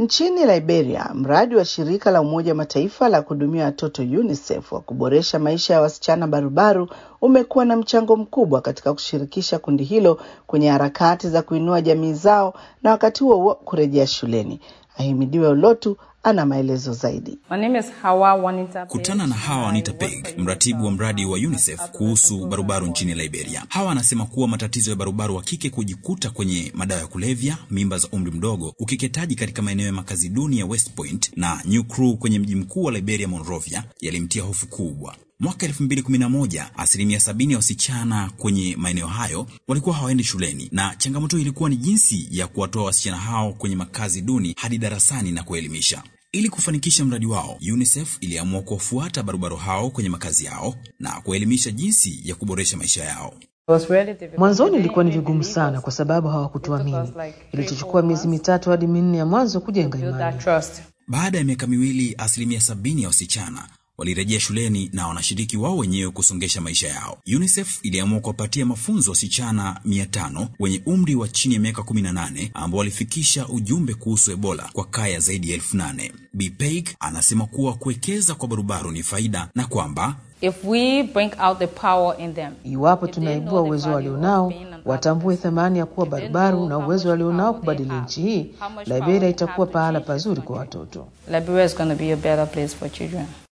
Nchini Liberia, mradi wa shirika la Umoja wa Mataifa la kuhudumia watoto UNICEF wa kuboresha maisha ya wasichana barubaru umekuwa na mchango mkubwa katika kushirikisha kundi hilo kwenye harakati za kuinua jamii zao na wakati huo huo kurejea shuleni. Ahimidiwe Ulotu ana maelezo zaidi. My name is Hawa Wanita. Kutana na Hawa Anita Peg, mratibu wa mradi wa UNICEF kuhusu barubaru nchini Liberia. Hawa anasema kuwa matatizo ya barubaru wa kike kujikuta kwenye madawa ya kulevya, mimba za umri mdogo, ukeketaji katika maeneo ya makazi duni ya West Point na New Crew kwenye mji mkuu wa Liberia, Monrovia, yalimtia hofu kubwa. Mwaka 2011 asilimia sabini ya wasichana kwenye maeneo hayo walikuwa hawaendi shuleni, na changamoto ilikuwa ni jinsi ya kuwatoa wasichana hao kwenye makazi duni hadi darasani na kuelimisha. Ili kufanikisha mradi wao, UNICEF iliamua kuwafuata barobaro hao kwenye makazi yao na kuelimisha jinsi ya kuboresha maisha yao. Mwanzoni ilikuwa ni vigumu sana kwa sababu hawakutuamini. Ilituchukua miezi mitatu hadi minne ya mwanzo kujenga imani. Baada ya miaka miwili, asilimia sabini ya wasichana walirejea shuleni na wanashiriki wao wenyewe kusongesha maisha yao. UNICEF iliamua kuwapatia mafunzo wasichana mia tano wenye umri wa chini ya miaka 18 ambao walifikisha ujumbe kuhusu Ebola kwa kaya zaidi ya elfu nane. Bi Peig anasema kuwa kuwekeza kwa barubaru ni faida na kwamba If we bring out the power in them, Iwapo if they tunaibua know the uwezo value walionao, of being an watambue adult, thamani ya kuwa if they barubaru know na how uwezo much walionao power they kubadili have, nchi hii, how much power Liberia they itakuwa have to pahala change this pazuri kwa country. watoto. Liberia is going to be a better place for children.